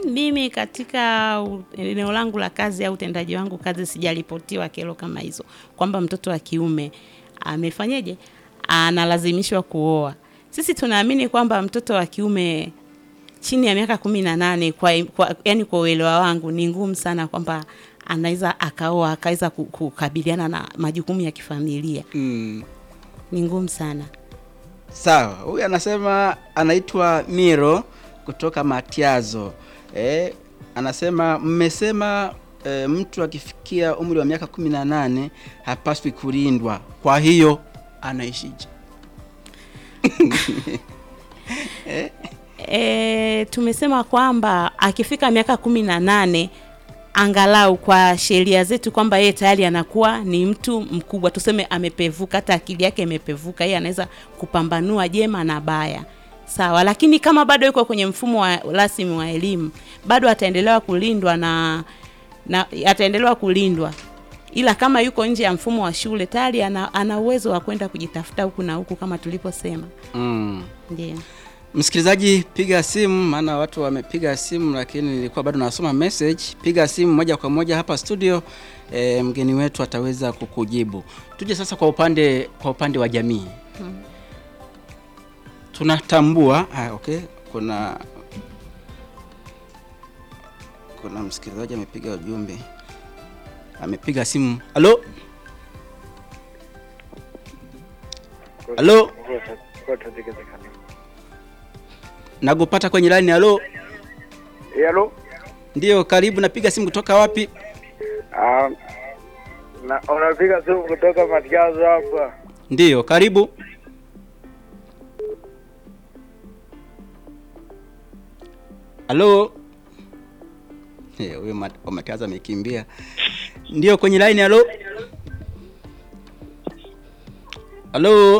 mimi katika u- eneo langu la kazi au utendaji wangu kazi sijaripotiwa kero kama hizo kwamba mtoto wa kiume amefanyeje analazimishwa kuoa sisi tunaamini kwamba mtoto wa kiume chini ya miaka kumi na nane kwa, kwa, yani kwa uelewa wangu ni ngumu sana kwamba anaweza akaoa akaweza ku- kukabiliana na majukumu ya kifamilia Mm. ni ngumu sana Sawa, huyu anasema anaitwa Miro kutoka Matiazo. Eh, anasema mmesema e, mtu akifikia umri wa miaka kumi na nane hapaswi kulindwa, kwa hiyo anaishije? E, tumesema kwamba akifika miaka kumi na nane angalau kwa sheria zetu kwamba yeye tayari anakuwa ni mtu mkubwa, tuseme amepevuka, hata akili yake imepevuka, yeye anaweza kupambanua jema na baya, sawa. Lakini kama bado yuko kwenye mfumo wa rasmi wa elimu, bado ataendelewa kulindwa na, na ataendelewa kulindwa ila kama yuko nje ya mfumo wa shule tayari ana, ana uwezo wa kwenda kujitafuta huku na huku kama tuliposema, Mm. ndio. Msikilizaji, piga simu, maana watu wamepiga simu, lakini nilikuwa bado nasoma message. Piga simu moja kwa moja hapa studio, e, mgeni wetu ataweza kukujibu. Tuje sasa kwa upande kwa upande wa jamii tunatambua ah, okay, kuna kuna msikilizaji amepiga ujumbe, amepiga simu. Halo, halo, nakupata kwenye line. Halo, Halo. ndio, karibu. Napiga simu kutoka wapi? Ah, na unapiga simu kutoka Matiazo hapa. Ndio, karibu. Halo. Eh, huyo mat- wa Matiazo amekimbia. Ndio kwenye line. Halo. Halo.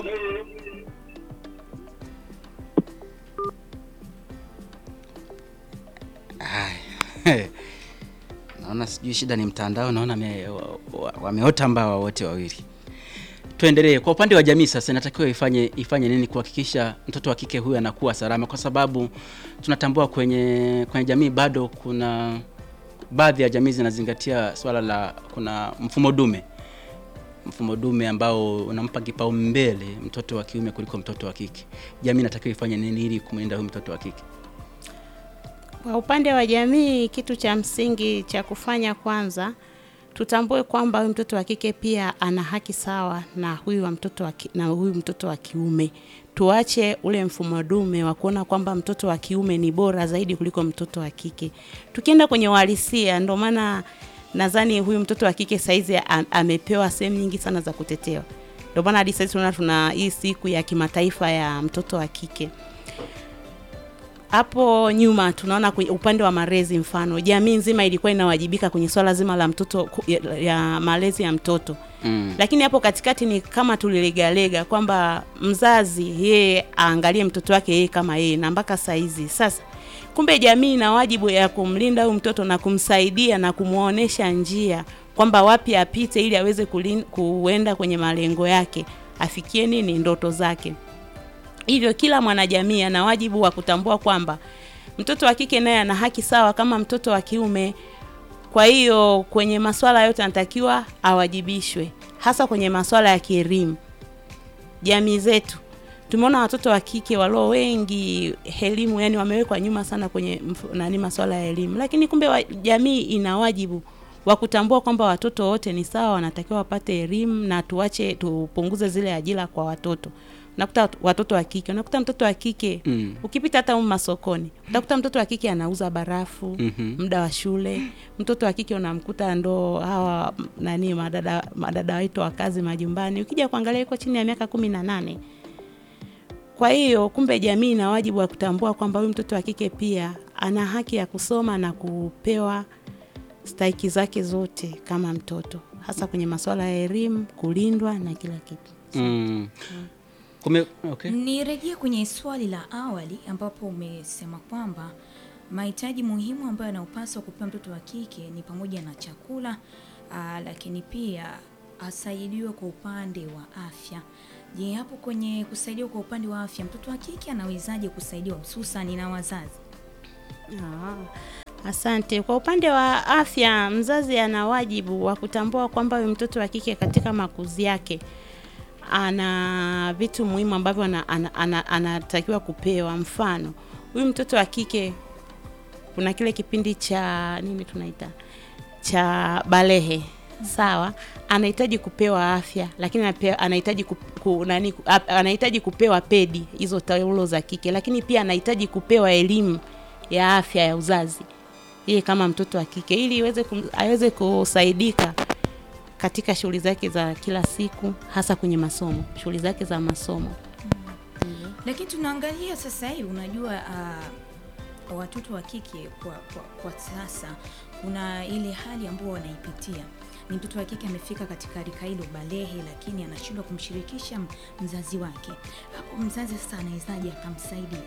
Ai. Naona sijui shida ni mtandao, naona ame- wa- wa- wameota mbawa wote wawili. Tuendelee kwa upande wa jamii sasa, inatakiwa ifanye ifanye nini kuhakikisha mtoto wa kike huyu anakuwa salama, kwa sababu tunatambua kwenye kwenye jamii bado kuna baadhi ya jamii zinazingatia swala la kuna mfumo dume, mfumo dume ambao unampa kipaumbele mtoto wa kiume kuliko mtoto wa kike. Jamii inatakiwa ifanye nini ili kumlinda huyu mtoto wa kike? Kwa upande wa jamii, kitu cha msingi cha kufanya kwanza, tutambue kwamba huyu mtoto wa kike pia ana haki sawa na huyu wa mtoto wa ki, na huyu mtoto wa kiume. Tuache ule mfumo dume wa kuona kwamba mtoto wa kiume ni bora zaidi kuliko mtoto wa kike. Tukienda kwenye uhalisia, ndio maana nadhani huyu mtoto wa kike saizi a- amepewa sehemu nyingi sana za kutetewa. Ndio maana hadi sasa tunaona tuna hii siku ya kimataifa ya mtoto wa kike hapo nyuma tunaona kwenye upande wa malezi, mfano jamii nzima ilikuwa inawajibika kwenye swala zima la mtoto ku- ya, ya malezi ya mtoto Mm. lakini hapo katikati ni kama tulilegalega kwamba mzazi yeye aangalie mtoto wake yeye kama yeye, na mpaka saizi sasa, kumbe jamii ina wajibu ya kumlinda huyu mtoto na kumsaidia na kumwonyesha njia kwamba wapi apite ili aweze kulin, kuenda kwenye malengo yake, afikie nini ndoto zake. Hivyo kila mwanajamii ana wajibu wa kutambua kwamba mtoto wa kike naye ana haki sawa kama mtoto wa kiume. Kwa hiyo kwenye masuala yote anatakiwa awajibishwe, hasa kwenye masuala ya kielimu. Jamii zetu tumeona watoto wa kike walio wengi elimu, yani wamewekwa nyuma sana kwenye mfu- nani masuala ya elimu, lakini kumbe wa, jamii ina wajibu wa kutambua kwamba watoto wote ni sawa, wanatakiwa wapate elimu na tuache tupunguze zile ajira kwa watoto. Unakuta wat- watoto wa kike, unakuta mtoto wa kike Mm. ukipita hata humu masokoni utakuta mtoto wa kike anauza barafu Mhm. muda wa shule. Mtoto wa kike unamkuta ndo hawa m- nani madada madada wetu wa kazi majumbani, ukija kuangalia yuko chini ya miaka kumi na nane. Kwa hiyo kumbe jamii ina wajibu wa kutambua kwamba huyu mtoto wa kike pia ana haki ya kusoma na kupewa stahiki zake zote kama mtoto, hasa kwenye masuala ya elimu, kulindwa na kila kitu. Mm. Kume, okay. Nirejea kwenye swali la awali ambapo umesema kwamba mahitaji muhimu ambayo yanayopaswa kupewa mtoto wa kike ni pamoja na chakula aa, lakini pia asaidiwe kwa upande wa afya. Je, hapo kwenye kusaidiwa kwa upande wa afya mtoto wa kike anawezaje kusaidiwa hususani na wazazi? Ah, Asante. Kwa upande wa afya, mzazi ana wajibu wa kutambua kwamba huyu mtoto wa kike katika makuzi yake ana vitu muhimu ambavyo ana- ana- ana- anatakiwa kupewa. Mfano, huyu mtoto wa kike kuna kile kipindi cha nini tunaita cha balehe sawa, anahitaji kupewa afya, lakini anapewa- anahitaji ku, ku, nani, ku- ap- anahitaji kupewa pedi hizo taulo za kike, lakini pia anahitaji kupewa elimu ya afya ya uzazi yeye kama mtoto wa kike, ili iweze kum, aweze kusaidika katika shughuli zake za kila siku, hasa kwenye masomo, shughuli zake za masomo. Lakini tunaangalia sasa hivi, unajua uh, watoto wa kike kwa, kwa, kwa sasa kuna ile hali ambayo wanaipitia ni mtoto wa kike amefika katika rika hilo balehe, lakini anashindwa kumshirikisha m- mzazi wake. Hapo mzazi sasa anawezaje akamsaidia?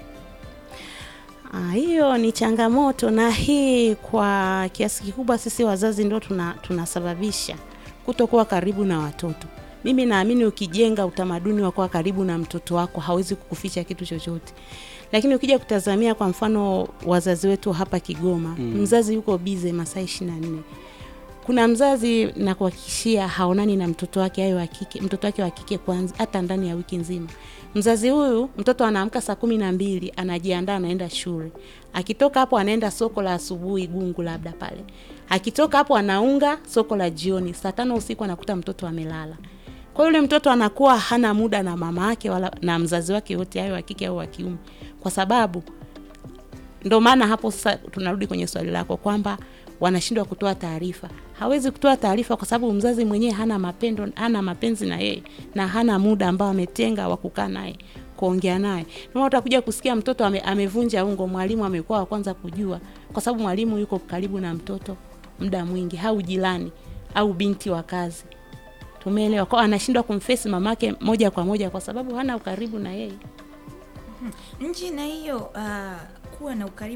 Ah, hiyo ni changamoto na hii kwa kiasi kikubwa sisi wazazi ndio tuna, tunasababisha kutokuwa karibu na watoto. Mimi naamini ukijenga utamaduni wa kuwa karibu na mtoto wako hawezi kukuficha kitu chochote. Lakini ukija kutazamia kwa mfano wazazi wetu hapa Kigoma, Mm. mzazi yuko bize masaa 24. Kuna mzazi na kuhakikishia haonani na mtoto wake ayo wa kike, mtoto wake wa kike kwanza hata ndani ya wiki nzima. Mzazi huyu mtoto anaamka saa kumi na mbili anajiandaa anaenda shule. Akitoka hapo anaenda soko la asubuhi Gungu labda pale. Akitoka hapo anaunga soko la jioni. Saa tano usiku anakuta mtoto amelala. Kwa hiyo yule mtoto anakuwa hana muda na mama yake wala na mzazi wake yote ayo wa kike au wa kiume. Kwa sababu ndo maana hapo sasa tunarudi kwenye swali lako kwamba wanashindwa kutoa taarifa. Hawezi kutoa taarifa kwa sababu mzazi mwenyewe hana mapendo, hana mapenzi na yeye na hana muda ambao ametenga wa kukaa naye kuongea naye. Ndio maana utakuja kusikia mtoto ame, amevunja ungo, mwalimu amekuwa wa kwanza kujua, kwa sababu mwalimu yuko karibu na mtoto muda mwingi, au jirani au binti wa kazi. Tumeelewa? Kwa anashindwa kumfesi mamake moja kwa moja kwa sababu hana ukaribu na yeye. Nje na hiyo uh, kuwa na ukaribu